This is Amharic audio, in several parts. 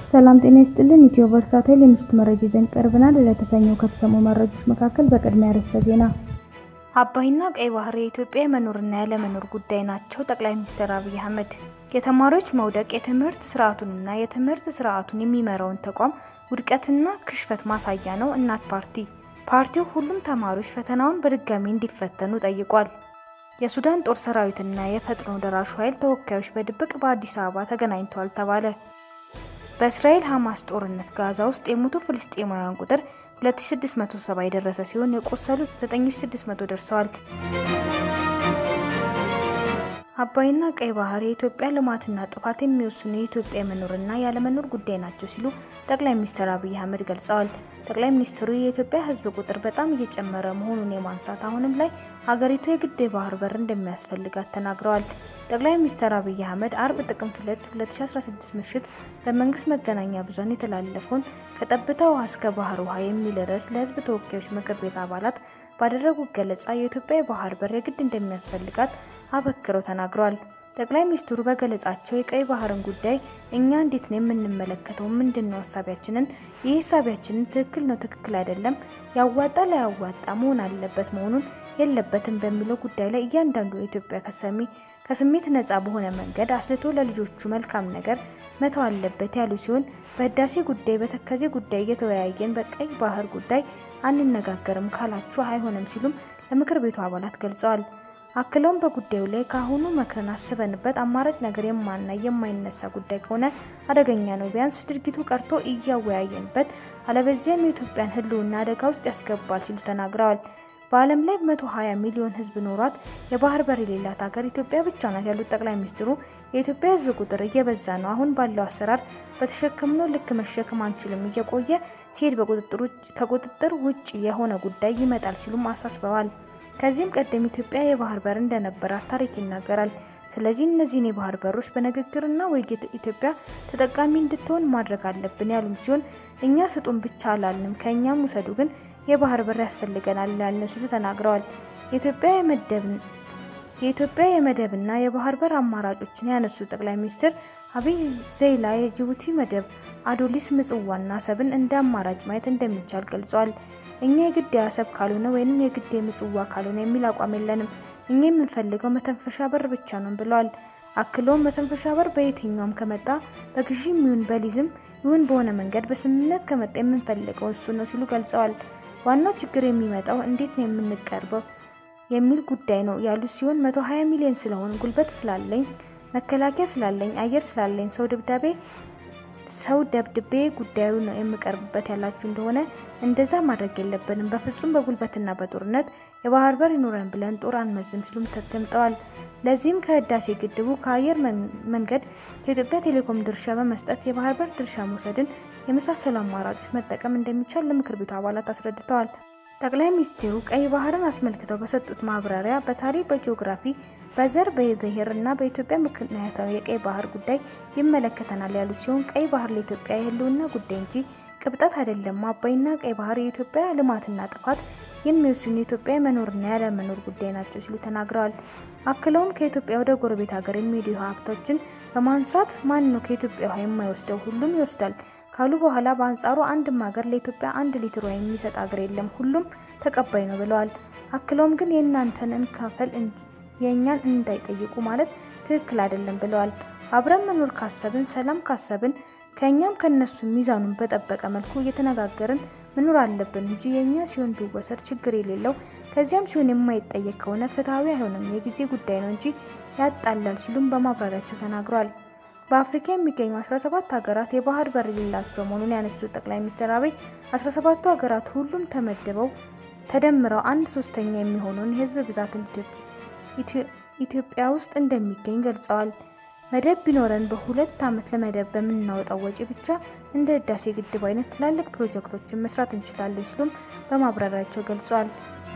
ሰላም ጤና ይስጥልን። ኢትዮ ቨርሳታይል የምሽት መረጃ ይዘን ቀርበናል። ለተሰኘው ከተሰሙ መረጃዎች መካከል በቅድሚያ ርዕሰ ዜና አባይና ቀይ ባህር የኢትዮጵያ የመኖርና ያለመኖር ጉዳይ ናቸው። ጠቅላይ ሚኒስትር አብይ አህመድ የተማሪዎች መውደቅ የትምህርት ስርዓቱንና የትምህርት ስርዓቱን የሚመራውን ተቋም ውድቀትና ክሽፈት ማሳያ ነው። እናት ፓርቲ ፓርቲው ሁሉም ተማሪዎች ፈተናውን በድጋሚ እንዲፈተኑ ጠይቋል። የሱዳን ጦር ሰራዊትና የፈጥኖ ደራሹ ኃይል ተወካዮች በድብቅ በአዲስ አበባ ተገናኝተዋል ተባለ። በእስራኤል ሐማስ ጦርነት ጋዛ ውስጥ የሞቱ ፍልስጤማውያን ቁጥር 2670 የደረሰ ሲሆን የቆሰሉት 9600 ደርሰዋል። አባይና ቀይ ባህር የኢትዮጵያ ልማትና ጥፋት የሚወስኑ የኢትዮጵያ የመኖርና ያለመኖር ጉዳይ ናቸው ሲሉ ጠቅላይ ሚኒስትር አብይ አህመድ ገልጸዋል። ጠቅላይ ሚኒስትሩ የኢትዮጵያ ሕዝብ ቁጥር በጣም እየጨመረ መሆኑን የማንሳት አሁንም ላይ ሀገሪቱ የግድ የባህር በር እንደሚያስፈልጋት ተናግረዋል። ጠቅላይ ሚኒስትር አብይ አህመድ አርብ ጥቅምት 2 2016 ምሽት በመንግስት መገናኛ ብዙኃን የተላለፈውን ከጠብታ ውሃ እስከ ባህር ውሃ የሚል ርዕስ ለሕዝብ ተወካዮች ምክር ቤት አባላት ባደረጉት ገለጻ የኢትዮጵያ የባህር በር የግድ እንደሚያስፈልጋት አበክረው ተናግረዋል። ጠቅላይ ሚኒስትሩ በገለጻቸው የቀይ ባህርን ጉዳይ እኛ እንዴት ነው የምንመለከተው? ምንድን ነው ሀሳቢያችንን? ይህ ሀሳቢያችንን ትክክል ነው፣ ትክክል አይደለም፣ ያዋጣ ላያዋጣ መሆን አለበት መሆኑን የለበትም በሚለው ጉዳይ ላይ እያንዳንዱ የኢትዮጵያ ከሰሚ ከስሜት ነጻ በሆነ መንገድ አስልቶ ለልጆቹ መልካም ነገር መተው አለበት ያሉ ሲሆን በህዳሴ ጉዳይ፣ በተከዜ ጉዳይ እየተወያየን በቀይ ባህር ጉዳይ አንነጋገርም ካላችሁ አይሆንም ሲሉም ለምክር ቤቱ አባላት ገልጸዋል። አክለውም በጉዳዩ ላይ ከአሁኑ መክረን አስበንበት አማራጭ ነገር የማና የማይነሳ ጉዳይ ከሆነ አደገኛ ነው፣ ቢያንስ ድርጊቱ ቀርቶ እያወያየንበት፣ አለበዚያም የኢትዮጵያን ሕልውና አደጋ ውስጥ ያስገባል ሲሉ ተናግረዋል። በዓለም ላይ 120 ሚሊዮን ሕዝብ ኖሯት የባህር በር የሌላት ሀገር ኢትዮጵያ ብቻ ናት ያሉት ጠቅላይ ሚኒስትሩ የኢትዮጵያ ሕዝብ ቁጥር እየበዛ ነው፣ አሁን ባለው አሰራር በተሸከምነው ልክ መሸከም አንችልም፣ እየቆየ ሲሄድ ከቁጥጥር ውጭ የሆነ ጉዳይ ይመጣል ሲሉም አሳስበዋል። ከዚህም ቀደም ኢትዮጵያ የባህር በር እንደነበራት ታሪክ ይናገራል። ስለዚህ እነዚህን የባህር በሮች በንግግርና ውይይት ኢትዮጵያ ተጠቃሚ እንድትሆን ማድረግ አለብን ያሉም ሲሆን እኛ ስጡን ብቻ አላልንም፣ ከእኛም ውሰዱ፣ ግን የባህር በር ያስፈልገናል ያልን ሲሉ ተናግረዋል። የኢትዮጵያ የመደብና የባህር በር አማራጮችን ያነሱት ጠቅላይ ሚኒስትር አብይ ዘይላ የጅቡቲ መደብ፣ አዶሊስ፣ ምጽዋና አሰብን እንደ አማራጭ ማየት እንደሚቻል ገልጸዋል። እኛ የግድ የአሰብ ካልሆነ ወይንም የግድ የምጽዋ ካልሆነ የሚል አቋም የለንም። እኛ የምንፈልገው መተንፈሻ በር ብቻ ነው ብለዋል። አክለውም መተንፈሻ በር በየትኛውም ከመጣ በግዢም ይሁን በሊዝም ይሁን በሆነ መንገድ በስምምነት ከመጣ የምንፈልገው እሱ ነው ሲሉ ገልጸዋል። ዋናው ችግር የሚመጣው እንዴት ነው የምንቀርበው የሚል ጉዳይ ነው ያሉ ሲሆን 120 ሚሊዮን ስለሆን ጉልበት ስላለኝ መከላከያ ስላለኝ አየር ስላለኝ ሰው ድብዳቤ ሰው ደብድቤ ጉዳዩ ነው የምቀርብበት ያላችሁ እንደሆነ እንደዛ ማድረግ የለብንም። በፍጹም በጉልበትና በጦርነት የባህር በር ይኖረን ብለን ጦር አንመዝም ሲሉም ተደምጠዋል። ለዚህም ከህዳሴ ግድቡ ከአየር መንገድ ከኢትዮጵያ ቴሌኮም ድርሻ በመስጠት የባህር በር ድርሻ መውሰድን የመሳሰሉ አማራጮች መጠቀም እንደሚቻል ለምክር ቤቱ አባላት አስረድተዋል። ጠቅላይ ሚኒስትሩ ቀይ ባህርን አስመልክተው በሰጡት ማብራሪያ በታሪክ፣ በጂኦግራፊ፣ በዘር፣ በብሔር እና በኢትዮጵያ ምክንያታዊ የቀይ ባህር ጉዳይ ይመለከተናል ያሉ ሲሆን ቀይ ባህር ለኢትዮጵያ የህልውና ጉዳይ እንጂ ቅብጠት አይደለም። አባይና ቀይ ባህር የኢትዮጵያ ልማትና ጥፋት የሚወስኑ የኢትዮጵያ የመኖርና ያለመኖር ጉዳይ ናቸው ሲሉ ተናግረዋል። አክለውም ከኢትዮጵያ ወደ ጎረቤት ሀገር የሚሄዱ ሀብቶችን በማንሳት ማን ነው ከኢትዮጵያ ውሃ የማይወስደው? ሁሉም ይወስዳል ካሉ በኋላ በአንጻሩ አንድም ሀገር ለኢትዮጵያ አንድ ሊትር ውሃ የሚሰጥ ሀገር የለም፣ ሁሉም ተቀባይ ነው ብለዋል። አክለውም ግን የእናንተን እንካፈል የእኛን እንዳይጠይቁ ማለት ትክክል አይደለም ብለዋል። አብረን መኖር ካሰብን፣ ሰላም ካሰብን ከእኛም ከነሱ ሚዛኑን በጠበቀ መልኩ እየተነጋገርን መኖር አለብን እንጂ የእኛ ሲሆን ቢወሰድ ችግር የሌለው ከዚያም ሲሆን የማይጠየቅ ከሆነ ፍትሐዊ አይሆንም፣ የጊዜ ጉዳይ ነው እንጂ ያጣላል ሲሉም በማብራሪያቸው ተናግረዋል። በአፍሪካ የሚገኙ 17 ሀገራት የባህር በር የሌላቸው መሆኑን ያነሱት ጠቅላይ ሚኒስትር አብይ 17ቱ ሀገራት ሁሉም ተመድበው ተደምረው አንድ ሶስተኛ የሚሆነውን የህዝብ ብዛት ኢትዮጵያ ውስጥ እንደሚገኝ ገልጸዋል። መደብ ቢኖረን በሁለት ዓመት ለመደብ በምናወጣው ወጪ ብቻ እንደ ህዳሴ ግድብ አይነት ትላልቅ ፕሮጀክቶችን መስራት እንችላለን ሲሉም በማብራሪያቸው ገልጸዋል።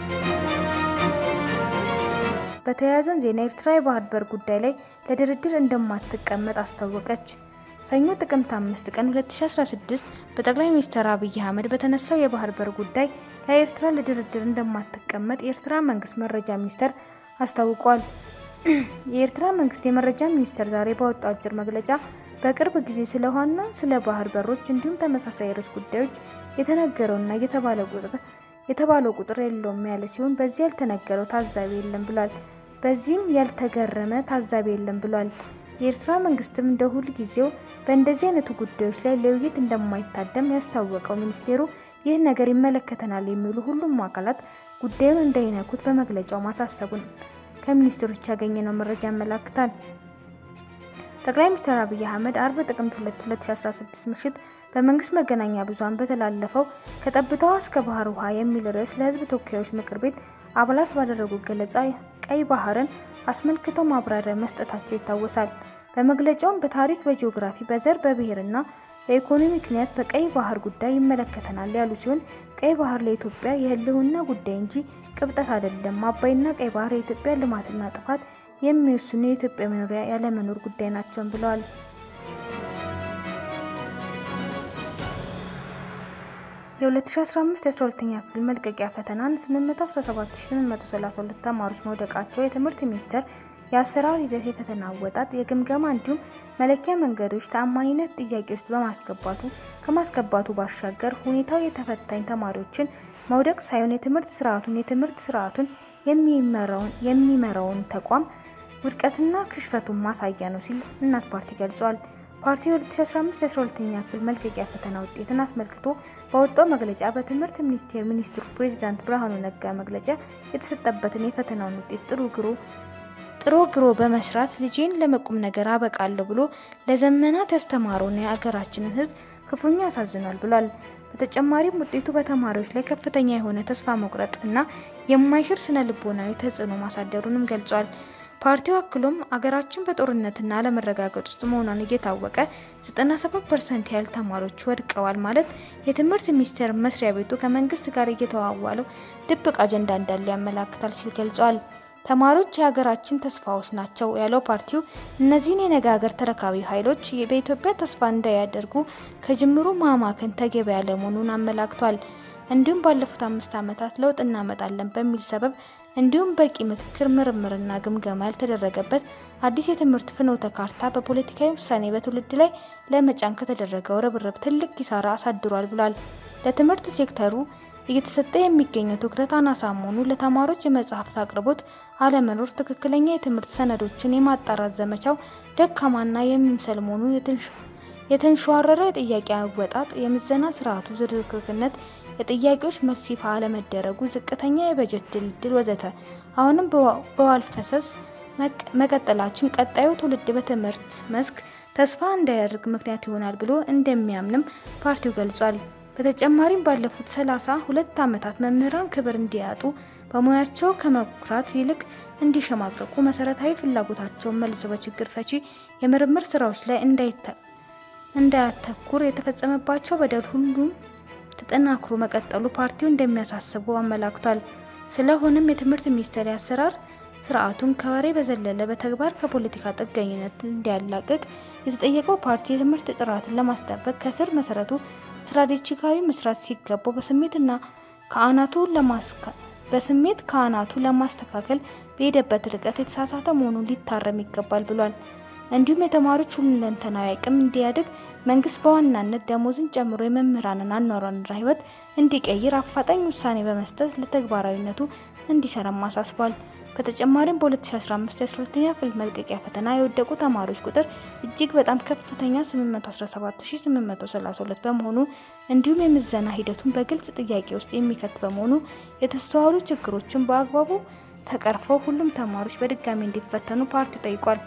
በተያያዘም ዜና ኤርትራ የባህር በር ጉዳይ ላይ ለድርድር እንደማትቀመጥ አስታወቀች። ሰኞ ጥቅምት 5 ቀን 2016 በጠቅላይ ሚኒስትር አብይ አህመድ በተነሳው የባህር በር ጉዳይ ላይ ኤርትራ ለድርድር እንደማትቀመጥ የኤርትራ መንግስት መረጃ ሚኒስቴር አስታውቋል። የኤርትራ መንግስት የመረጃ ሚኒስቴር ዛሬ ባወጣው አጭር መግለጫ በቅርብ ጊዜ ስለ ውሃና ስለ ባህር በሮች እንዲሁም ተመሳሳይ ርዕስ ጉዳዮች የተነገረውና የተባለው ቁጥር የለውም ያለ ሲሆን በዚህ ያልተነገረው ታዛቢ የለም ብሏል። በዚህም ያልተገረመ ታዛቢ የለም ብሏል። የኤርትራ መንግስትም እንደ ሁል ጊዜው በእንደዚህ አይነቱ ጉዳዮች ላይ ለውይይት እንደማይታደም ያስታወቀው ሚኒስቴሩ ይህ ነገር ይመለከተናል የሚሉ ሁሉም አካላት ጉዳዩን እንዳይነኩት በመግለጫው ማሳሰቡን ከሚኒስትሮች ያገኘነው መረጃ ያመላክታል። ጠቅላይ ሚኒስትር አብይ አህመድ አርብ ጥቅምት 2 2016 ምሽት በመንግስት መገናኛ ብዙሃን በተላለፈው ከጠብታዋ እስከ ባህር ውሃ የሚል ርዕስ ለህዝብ ተወካዮች ምክር ቤት አባላት ባደረጉት ገለጻ ቀይ ባህርን አስመልክተው ማብራሪያ መስጠታቸው ይታወሳል። በመግለጫውም በታሪክ፣ በጂኦግራፊ፣ በዘር፣ በብሔርና በኢኮኖሚ ምክንያት በቀይ ባህር ጉዳይ ይመለከተናል ያሉ ሲሆን ቀይ ባህር ለኢትዮጵያ የህልውና ጉዳይ እንጂ ቅብጠት አይደለም። አባይና ቀይ ባህር የኢትዮጵያ ልማትና ጥፋት የሚወስኑ የኢትዮጵያ መኖሪያ ያለመኖር ጉዳይ ናቸውን ብለዋል። የ2015 የ12ኛ ክፍል መልቀቂያ ፈተናን 817832 ተማሪዎች መውደቃቸው የትምህርት ሚኒስቴር የአሰራር ሂደት፣ የፈተና አወጣጥ፣ የግምገማ እንዲሁም መለኪያ መንገዶች ተአማኒነት ጥያቄ ውስጥ በማስገባቱ ከማስገባቱ ባሻገር ሁኔታው የተፈታኝ ተማሪዎችን መውደቅ ሳይሆን የትምህርት ስርዓቱን የትምህርት ስርዓቱን የሚመራውን ተቋም ውድቀትና ክሽፈቱን ማሳያ ነው ሲል እናት ፓርቲ ገልጿል። ፓርቲው 2015 የ12ኛ ክፍል መልቀቂያ ፈተና ውጤትን አስመልክቶ በወጣው መግለጫ በትምህርት ሚኒስቴር ሚኒስትሩ ፕሬዚዳንት ብርሃኑ ነጋ መግለጫ የተሰጠበትን የፈተናውን ውጤት ጥሩ ግሮ ጥሮ ግሮ በመስራት ልጄን ለመቁም ነገር አበቃለሁ ብሎ ለዘመናት ያስተማረውን የአገራችንን ሕዝብ ክፉኛ ያሳዝኗል ብሏል። በተጨማሪም ውጤቱ በተማሪዎች ላይ ከፍተኛ የሆነ ተስፋ መቁረጥ እና የማይሽር ስነ ልቦናዊ ተጽዕኖ ማሳደሩንም ገልጿል። ፓርቲው አክሎም አገራችን በጦርነትና አለመረጋገጥ ውስጥ መሆኗን እየታወቀ 97% ያህል ተማሪዎች ወድቀዋል ማለት የትምህርት ሚኒስቴር መስሪያ ቤቱ ከመንግስት ጋር እየተዋዋለው ድብቅ አጀንዳ እንዳለው ያመላክታል ሲል ገልጿል። ተማሪዎች የሀገራችን ተስፋዎች ናቸው ያለው ፓርቲው እነዚህን የነገ ሀገር ተረካቢ ኃይሎች በኢትዮጵያ ተስፋ እንዳያደርጉ ከጅምሩ ማማከን ተገቢ ያለመሆኑን አመላክቷል። እንዲሁም ባለፉት አምስት ዓመታት ለውጥ እናመጣለን በሚል ሰበብ እንዲሁም በቂ ምክክር፣ ምርምርና ግምገማ ያልተደረገበት አዲስ የትምህርት ፍኖተ ካርታ በፖለቲካዊ ውሳኔ በትውልድ ላይ ለመጫን ከተደረገው ርብርብ ትልቅ ኪሳራ አሳድሯል ብሏል። ለትምህርት ሴክተሩ እየተሰጠ የሚገኘው ትኩረት አናሳ መሆኑ፣ ለተማሪዎች የመጽሐፍት አቅርቦት አለመኖር፣ ትክክለኛ የትምህርት ሰነዶችን የማጣራት ዘመቻው ደካማና የሚምሰል መሆኑ፣ የተንሸዋረረው የጥያቄ አወጣጥ፣ የምዘና ስርዓቱ ዝርክርክነት፣ የጥያቄዎች መልስ ይፋ አለመደረጉ፣ ዝቅተኛ የበጀት ድልድል ወዘተ አሁንም በዋል ፈሰስ መቀጠላችን ቀጣዩ ትውልድ በትምህርት መስክ ተስፋ እንዳያደርግ ምክንያት ይሆናል ብሎ እንደሚያምንም ፓርቲው ገልጿል። በተጨማሪም ባለፉት ሰላሳ ሁለት ዓመታት መምህራን ክብር እንዲያጡ በሙያቸው ከመኩራት ይልቅ እንዲሸማቀቁ መሰረታዊ ፍላጎታቸውን መልሶ በችግር ፈቺ የምርምር ስራዎች ላይ እንዳያተኩር የተፈጸመባቸው በደል ሁሉም ተጠናክሮ መቀጠሉ ፓርቲው እንደሚያሳስበው አመላክቷል። ስለሆነም የትምህርት ሚኒስቴር አሰራር ስርዓቱን ከወሬ በዘለለ በተግባር ከፖለቲካ ጥገኝነት እንዲያላቅቅ የተጠየቀው ፓርቲ የትምህርት ጥራትን ለማስጠበቅ ከስር መሰረቱ ስትራቴጂካዊ መስራት ሲገባው በስሜትና ከአናቱ በስሜት ከአናቱ ለማስተካከል በሄደበት ርቀት የተሳሳተ መሆኑን ሊታረም ይገባል ብሏል። እንዲሁም የተማሪዎች ሁለንተናዊ አቅም እንዲያድግ መንግስት በዋናነት ደሞዝን ጨምሮ የመምህራንን አኗኗርና ሕይወት እንዲቀይር አፋጣኝ ውሳኔ በመስጠት ለተግባራዊነቱ እንዲሰራም አሳስቧል። በተጨማሪም በ2015 የ12ኛ ክፍል መልቀቂያ ፈተና የወደቁ ተማሪዎች ቁጥር እጅግ በጣም ከፍተኛ 817832 በመሆኑ እንዲሁም የምዘና ሂደቱን በግልጽ ጥያቄ ውስጥ የሚከት በመሆኑ የተስተዋሉ ችግሮችን በአግባቡ ተቀርፈው ሁሉም ተማሪዎች በድጋሚ እንዲፈተኑ ፓርቲው ጠይቋል።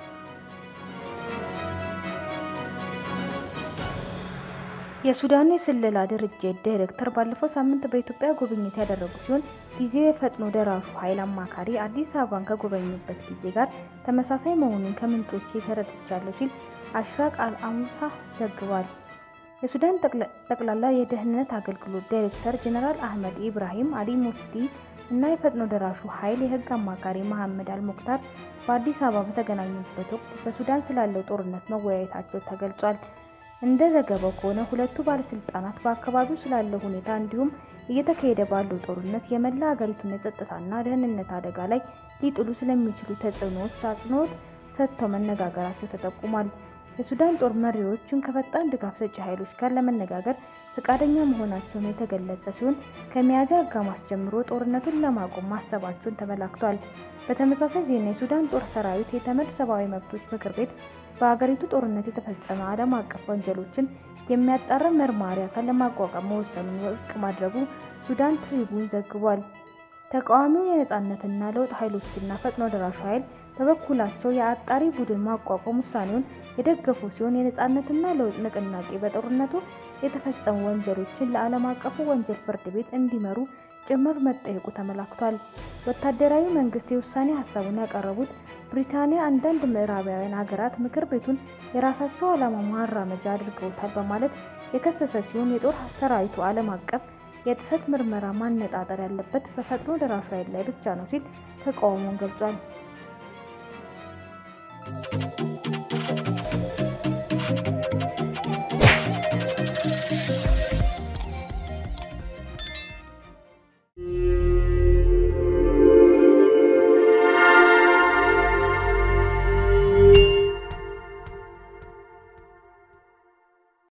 የሱዳኑ የስለላ ድርጅት ዳይሬክተር ባለፈው ሳምንት በኢትዮጵያ ጉብኝት ያደረጉ ሲሆን ጊዜው የፈጥኖ ደራሹ ኃይል አማካሪ አዲስ አበባን ከጎበኙበት ጊዜ ጋር ተመሳሳይ መሆኑን ከምንጮቼ ተረድቻለሁ ሲል አሽራቅ አልአሙሳ ዘግቧል። የሱዳን ጠቅላላ የደህንነት አገልግሎት ዳይሬክተር ጀኔራል አህመድ ኢብራሂም አሊ ሙፍቲ እና የፈጥኖ ደራሹ ኃይል የህግ አማካሪ መሐመድ አልሙክታር በአዲስ አበባ በተገናኙበት ወቅት በሱዳን ስላለው ጦርነት መወያየታቸው ተገልጿል። እንደ ዘገባው ከሆነ ሁለቱ ባለስልጣናት በአካባቢው ስላለው ሁኔታ እንዲሁም እየተካሄደ ባለው ጦርነት የመላ ሀገሪቱን የጸጥታና ደህንነት አደጋ ላይ ሊጥሉ ስለሚችሉ ተጽዕኖዎች አጽንኦት ሰጥተው መነጋገራቸው ተጠቁሟል። የሱዳን ጦር መሪዎችን ከፈጣን ድጋፍ ሰጪ ኃይሎች ጋር ለመነጋገር ፈቃደኛ መሆናቸውን የተገለጸ ሲሆን ከሚያዝያ አጋማሽ ጀምሮ ጦርነቱን ለማቆም ማሰባቸውን ተመላክቷል። በተመሳሳይ ዜና የሱዳን ጦር ሰራዊት የተመድ ሰብአዊ መብቶች ምክር ቤት በሀገሪቱ ጦርነት የተፈጸመ ዓለም አቀፍ ወንጀሎችን የሚያጣራ መርማሪ አካል ለማቋቋም መወሰኑን ውድቅ ማድረጉ ሱዳን ትሪቡን ዘግቧል። ተቃዋሚው የነጻነትና ለውጥ ኃይሎችና ፈጥኖ ደራሹ ኃይል በበኩላቸው የአጣሪ ቡድን ማቋቋም ውሳኔውን የደገፉ ሲሆን የነጻነትና ለውጥ ንቅናቄ በጦርነቱ የተፈጸሙ ወንጀሎችን ለዓለም አቀፉ ወንጀል ፍርድ ቤት እንዲመሩ ጭምር መጠየቁ ተመላክቷል። ወታደራዊ መንግስት የውሳኔ ሀሳቡን ያቀረቡት ብሪታንያ አንዳንድ ምዕራባውያን ሀገራት ምክር ቤቱን የራሳቸው ዓላማ ማራመጃ አድርገውታል በማለት የከሰሰ ሲሆን የጦር ሰራዊቱ ዓለም አቀፍ የጥሰት ምርመራ ማነጣጠር ያለበት በፈጥኖ ደራሹ ኃይል ላይ ብቻ ነው ሲል ተቃውሞውን ገልጿል።